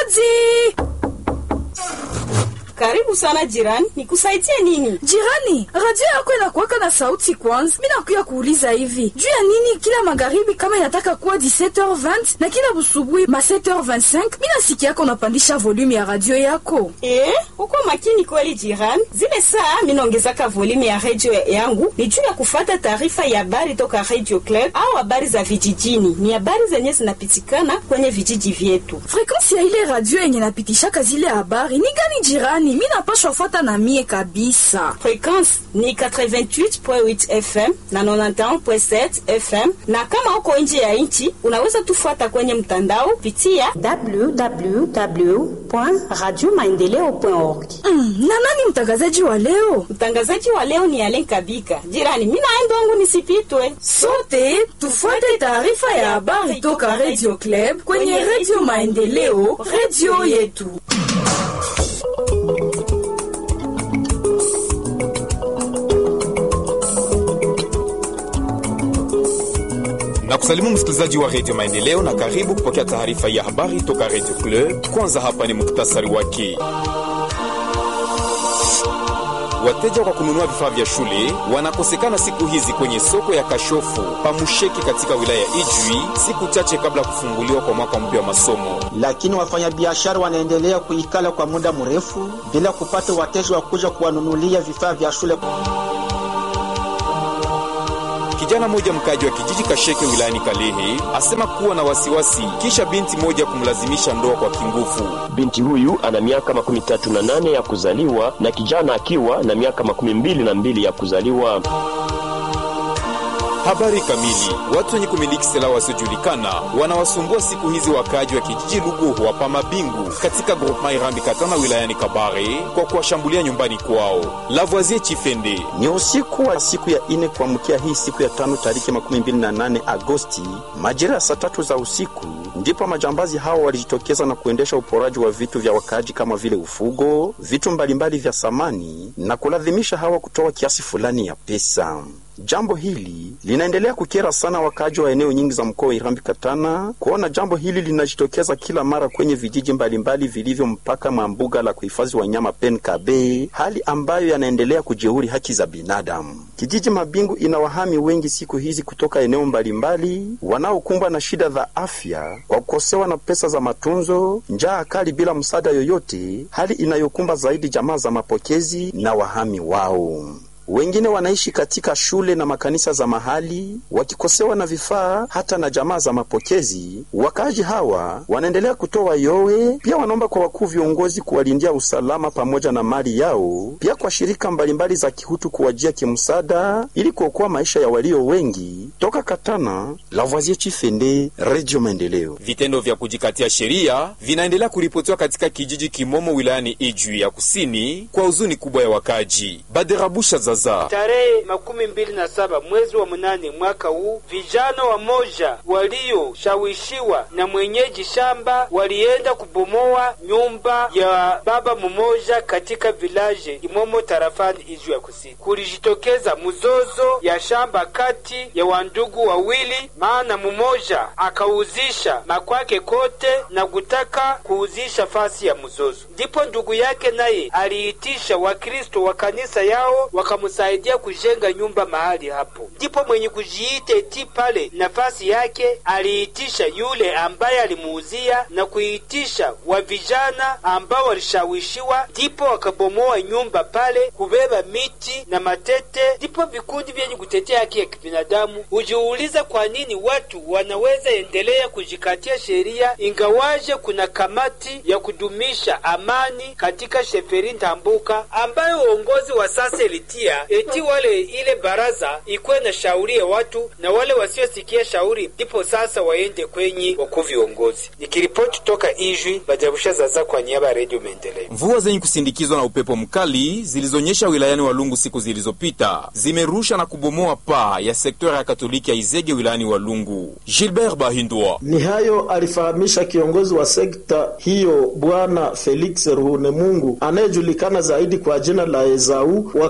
Hodi! Karibu sana jirani, nikusaidie nini? Jirani, radio yako inakuwaka na sauti kwanza. Mimi nakuya kuuliza hivi. Juu ya nini kila magharibi kama inataka kuwa 17h20 na kila busubuhi ma 7h25, mimi nasikia yako unapandisha volume ya radio yako. Eh, uko makini kweli jirani. Zile saa mimi naongezaka volume ya radio yangu ni juu ya kufata taarifa ya habari toka Radio Club au habari za vijijini. Ni habari zenye zinapitikana kwenye vijiji vyetu. Frequency ya ile radio yenye napitishaka zile habari ni gani jirani? Mimi napashwa fuata na mie kabisa. Frequency ni 88.8 FM na 91.7 FM, na kama uko nje ya nchi unaweza tufuata kwenye mtandao pitia www.radiomaendeleo.org. Mm, na nani mtangazaji wa leo? Mtangazaji wa leo ni Alen Kabika. Jirani, mimi naenda wangu nisipitwe. Sote tufuate taarifa ya habari toka Radio Club kwenye Radio Maendeleo, radio yetu. na kusalimu msikilizaji wa redio Maendeleo na karibu kupokea taarifa ya habari toka redio Club. Kwanza hapa ni muktasari wake. Wateja kwa kununua vifaa vya shule wanakosekana siku hizi kwenye soko ya Kashofu Pamusheki katika wilaya ya Ijwi, siku chache kabla ya kufunguliwa kwa mwaka mpya wa masomo. Lakini wafanyabiashara wanaendelea kuikala kwa muda mrefu bila kupata wateja wa kuja kuwanunulia vifaa vya shule. Kijana mmoja mkaji wa kijiji Kasheke wilayani Kalehe asema kuwa na wasiwasi kisha binti moja kumlazimisha ndoa kwa kinguvu. Binti huyu ana miaka makumi tatu na nane ya kuzaliwa na kijana akiwa na miaka makumi mbili na mbili ya kuzaliwa. Habari kamili. Watu wenye kumiliki silaha wasiojulikana wanawasumbua siku hizi wakaaji wa kijiji Luguhu wa Pamabingu katika groupement Irambi Katana wilayani Kabare kwa kuwashambulia nyumbani kwao. Lavoisier Chifende Ni usiku wa siku ya ine kuamkia hii siku ya tano tariki makumi mbili na nane Agosti majira ya saa tatu za usiku ndipo majambazi hao walijitokeza na kuendesha uporaji wa vitu vya wakaaji kama vile ufugo, vitu mbalimbali vya samani na kulazimisha hawa kutoa kiasi fulani ya pesa. Jambo hili linaendelea kukera sana wakaaji wa eneo nyingi za mkoa wa Irambi Katana, kuona jambo hili linajitokeza kila mara kwenye vijiji mbalimbali vilivyo mpaka mwa mbuga la kuhifadhi wanyama Penkabe, hali ambayo yanaendelea kujeuri haki za binadamu. Kijiji Mabingu ina wahami wengi siku hizi kutoka eneo mbalimbali wanaokumbwa na shida za afya kwa kukosewa na pesa za matunzo, njaa kali bila msaada yoyote, hali inayokumba zaidi jamaa za mapokezi na wahami wao. Wengine wanaishi katika shule na makanisa za mahali wakikosewa na vifaa hata na jamaa za mapokezi. Wakaaji hawa wanaendelea kutoa yowe, pia wanaomba kwa wakuu viongozi kuwalindia usalama pamoja na mali yao, pia kwa shirika mbalimbali za kihutu kuwajia kimsaada ili kuokoa maisha ya walio wengi. Toka Katana, Lavoisier Chifende, Radio Maendeleo. Vitendo vya kujikatia sheria vinaendelea kuripotiwa katika kijiji Kimomo wilayani Ijwi ya kusini kwa huzuni kubwa ya wakaji. Baderabusha Zaza Tarehe makumi mbili na saba mwezi wa mnane mwaka huu, vijana wamoja walioshawishiwa na mwenyeji shamba walienda kubomoa nyumba ya baba mmoja katika vilaje Imomo tarafani Ijwi ya kusini. Kulijitokeza mzozo ya shamba kati ya wandugu wawili, maana mmoja akauzisha makwake kote na kutaka kuuzisha fasi ya mzozo. Ndipo ndugu yake naye aliitisha Wakristo wa kanisa yao wakamsaidia kujenga nyumba mahali hapo. Ndipo mwenye kujiita eti pale nafasi yake aliitisha yule ambaye alimuuzia na kuitisha wa vijana ambao walishawishiwa, ndipo wakabomoa nyumba pale, kubeba miti na matete. Ndipo vikundi vyenye kutetea haki ya kibinadamu hujiuliza kwa nini watu wanaweza endelea kujikatia sheria ingawaje kuna kamati ya kudumisha amani katika sheferi Ntambuka ambayo uongozi wa sasa ilitia eti wale ile baraza ikuwe na shauri ya watu na wale wasiosikia shauri ndipo sasa waende kwenye wakuu viongozi. Nikiripoti toka Ijwi, Bajabusha Zaza kwa niaba ya Redio Maendeleo. Mvua zenye kusindikizwa na upepo mkali zilizonyesha wilayani Walungu siku zilizopita zimerusha na kubomoa paa ya sekta ya Katoliki ya Izege wilayani Walungu. Gilbert Bahindwa Ni hayo alifahamisha kiongozi wa sekta hiyo Bwana Felix Ruhunemungu anayejulikana zaidi kwa jina la Ezau wakati wa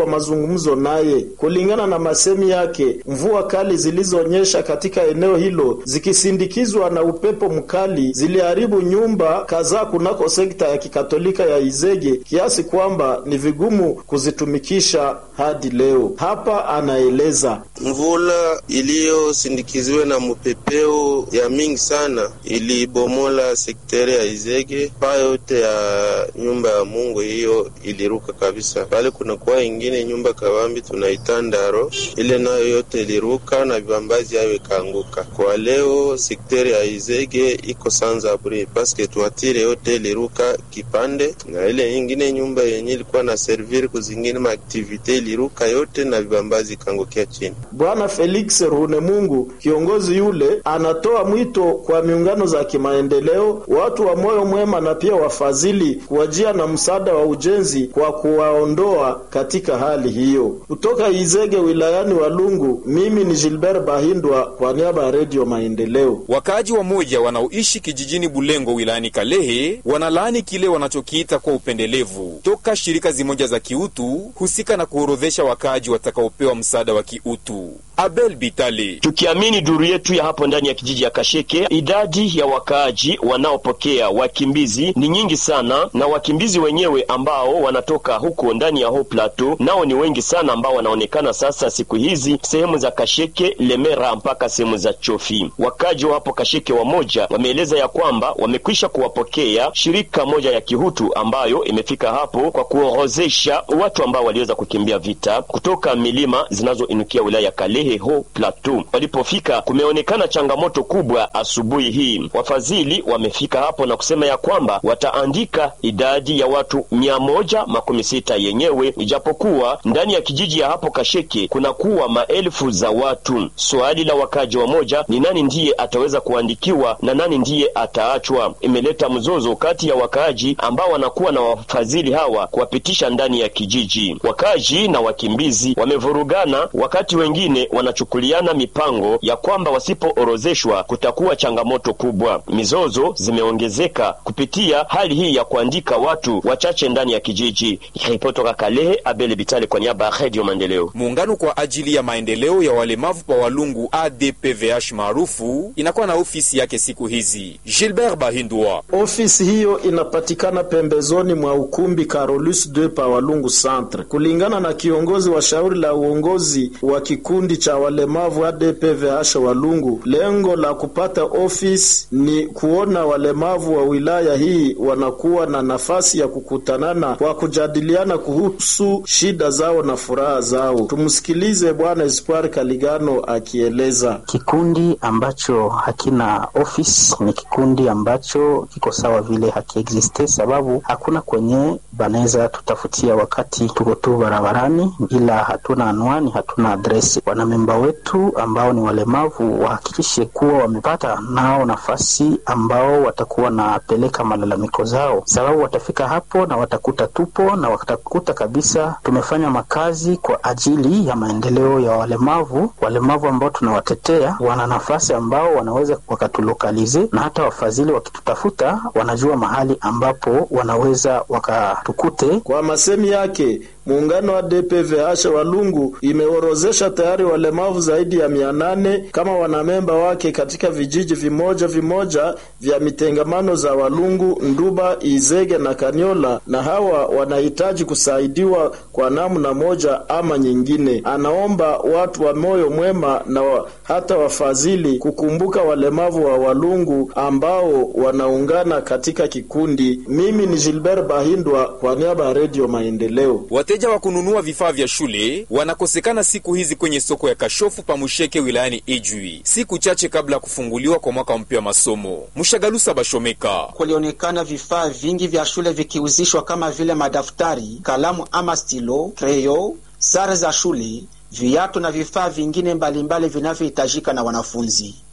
mazungumzo naye. Kulingana na masemi yake, mvua kali zilizoonyesha katika eneo hilo zikisindikizwa na upepo mkali ziliharibu nyumba kadhaa kunako sekta ya kikatolika ya Izege kiasi kwamba ni vigumu kuzitumikisha hadi leo. Hapa anaeleza mvula iliyosindikiziwa na mupepeo ya mingi sana ilibomola sekteri ya Izege. Paa yote ya nyumba ya Mungu hiyo iliruka kabisa. Pale kunakuwa ingine nyumba kawambi tunaita Ndaro, ile nayo yote iliruka na vibambazi hayo ikaanguka. Kwa leo sekteri ya Izege iko sans abri paske tuatire yote iliruka kipande, na ile ingine nyumba yenye ilikuwa na servir kuzingine maaktivite iliruka yote na vibambazi ikaangukia chini. Bwana Felix Runemungu, kiongozi yule, anatoa mwito kwa miungano za kimaendeleo, watu wa moyo mwema na pia wafadhili kuwajia na msaada wa ujenzi kwa kuwaondoa katika hali hiyo. Kutoka Izege wilayani Walungu, mimi ni Gilbert Bahindwa kwa niaba ya Redio Maendeleo. Wakaaji wa moja wanaoishi kijijini Bulengo wilayani Kalehe wanalaani kile wanachokiita kwa upendelevu toka shirika zimoja za kiutu husika na kuorodhesha wakaaji watakaopewa msaada wa kiutu. Abel Bitali. Tukiamini duru yetu ya hapo ndani ya kijiji ya Kasheke, idadi ya wakaaji wanaopokea wakimbizi ni nyingi sana, na wakimbizi wenyewe ambao wanatoka huko ndani ya ho plateau nao ni wengi sana, ambao wanaonekana sasa siku hizi sehemu za Kasheke, Lemera mpaka sehemu za Chofi. Wakaaji wa hapo Kasheke wamoja wameeleza ya kwamba wamekwisha kuwapokea shirika moja ya kihutu ambayo imefika hapo kwa kuorozesha watu ambao waliweza kukimbia vita kutoka milima zinazoinukia wilaya ya Kalehe ho plateau. Walipofika kumeonekana changamoto kubwa asubuhi hii. Wafadhili wamefika hapo na kusema ya kwamba wataandika idadi ya watu mia moja makumi sita yenyewe, ijapokuwa ndani ya kijiji ya hapo Kasheke kunakuwa maelfu za watu. Swali la wakaji wa moja ni nani ndiye ataweza kuandikiwa na nani ndiye ataachwa. Imeleta mzozo kati ya wakaaji ambao wanakuwa na wafadhili hawa kuwapitisha ndani ya kijiji. Wakaaji na wakimbizi wamevurugana, wakati wengine wanachukuliana mipango ya kwamba wasipoorozeshwa kutakuwa changamoto kubwa. Mizozo zimeongezeka kupitia hali hii ya kuandika watu wachache ndani ya kijiji. Ripotoka Kalehe, Abele Bitale kwa niaba ya Radio Maendeleo. Muungano kwa ajili ya maendeleo ya walemavu pa Walungu ADPVH maarufu inakuwa na ofisi yake siku hizi. Gilbert Bahindwa. Ofisi hiyo inapatikana pembezoni mwa ukumbi Carolus 2 pa Walungu Centre. Kulingana na kiongozi wa shauri la uongozi wa kikundi cha walemavu ADPVH Walungu, lengo la kupata ofisi ni kuona walemavu wa wilaya hii wanakuwa na nafasi ya kukutanana kwa kujadiliana kuhusu shida zao na furaha zao. Tumsikilize Bwana Espoir Kaligano akieleza. Kikundi ambacho hakina ofisi ni kikundi ambacho kiko sawa vile hakiexiste, sababu hakuna kwenye banaweza tutafutia wakati tuko tu barabarani, ila hatuna anwani, hatuna adresi. Wanamemba wetu ambao ni walemavu wahakikishe kuwa wamepata nao nafasi ambao watakuwa napeleka malalamiko zao, sababu watafika hapo na watakuta tupo na watakuta kabisa tumefanya makazi kwa ajili ya maendeleo ya walemavu. Walemavu ambao tunawatetea wana nafasi ambao wanaweza wakatulokalize, na hata wafadhili wakitutafuta wanajua mahali ambapo wanaweza wakatukute. Kwa masemi yake muungano wa DPVH Walungu imeorozesha tayari walemavu zaidi ya mia nane kama wanamemba wake katika vijiji vimoja vimoja vya mitengamano za Walungu, Nduba, Izege na Kanyola, na hawa wanahitaji kusaidiwa kwa namna moja ama nyingine. Anaomba watu wa moyo mwema na wa, hata wafadhili kukumbuka walemavu wa Walungu ambao wanaungana katika kikundi. Mimi ni Gilbert Bahindwa kwa niaba ya Redio Maendeleo. Wateja wa kununua vifaa vya shule wanakosekana siku hizi kwenye soko ya Kashofu Pamusheke wilayani Ijwi, siku chache kabla ya kufunguliwa kwa mwaka mpya wa masomo. Mshagalusa Bashomeka. Kulionekana vifaa vingi vya shule vikiuzishwa kama vile madaftari, kalamu ama stilo, kreyo, sare za shule, viatu na vifaa vingine mbalimbali vinavyohitajika na wanafunzi.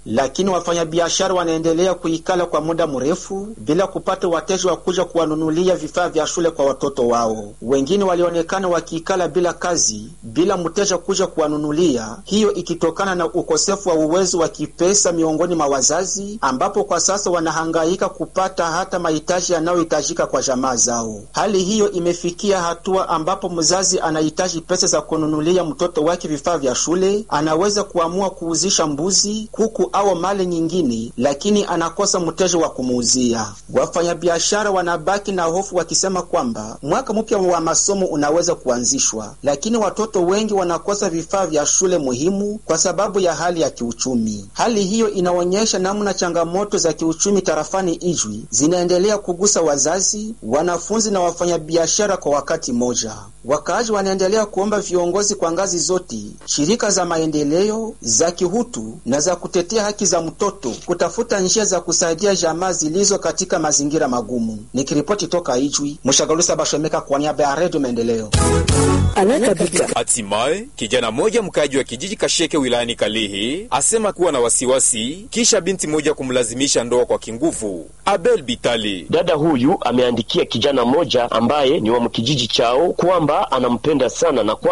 lakini wafanyabiashara wanaendelea kuikala kwa muda mrefu bila kupata wateja wa kuja kuwanunulia vifaa vya shule kwa watoto wao. Wengine walionekana wakiikala bila kazi, bila mteja kuja kuwanunulia, hiyo ikitokana na ukosefu wa uwezo wa kipesa miongoni mwa wazazi, ambapo kwa sasa wanahangaika kupata hata mahitaji yanayohitajika kwa jamaa zao. Hali hiyo imefikia hatua ambapo mzazi anahitaji pesa za kununulia mtoto wake vifaa vya shule, anaweza kuamua kuuzisha mbuzi, kuku au mali nyingine, lakini anakosa mteja wa kumuuzia. Wafanyabiashara wanabaki na hofu wakisema kwamba mwaka mpya wa masomo unaweza kuanzishwa, lakini watoto wengi wanakosa vifaa vya shule muhimu kwa sababu ya hali ya kiuchumi. Hali hiyo inaonyesha namna changamoto za kiuchumi tarafani Ijwi zinaendelea kugusa wazazi, wanafunzi na wafanyabiashara kwa wakati mmoja. Wakaaji wanaendelea kuomba viongozi kwa ngazi zote, shirika za maendeleo, za kihutu na za kutetea haki za mtoto kutafuta njia za kusaidia jamaa zilizo katika mazingira magumu. Nikiripoti toka Ijwi, Mshagalusa Bashomeka kwa niaba ya Redio Maendeleo. Hatimaye kijana mmoja mkaji wa kijiji Kasheke wilayani Kalehe asema kuwa na wasiwasi kisha binti moja kumlazimisha ndoa kwa kinguvu. Abel Bitali, dada huyu ameandikia kijana mmoja ambaye ni wa mkijiji chao kwamba anampenda sana na kwa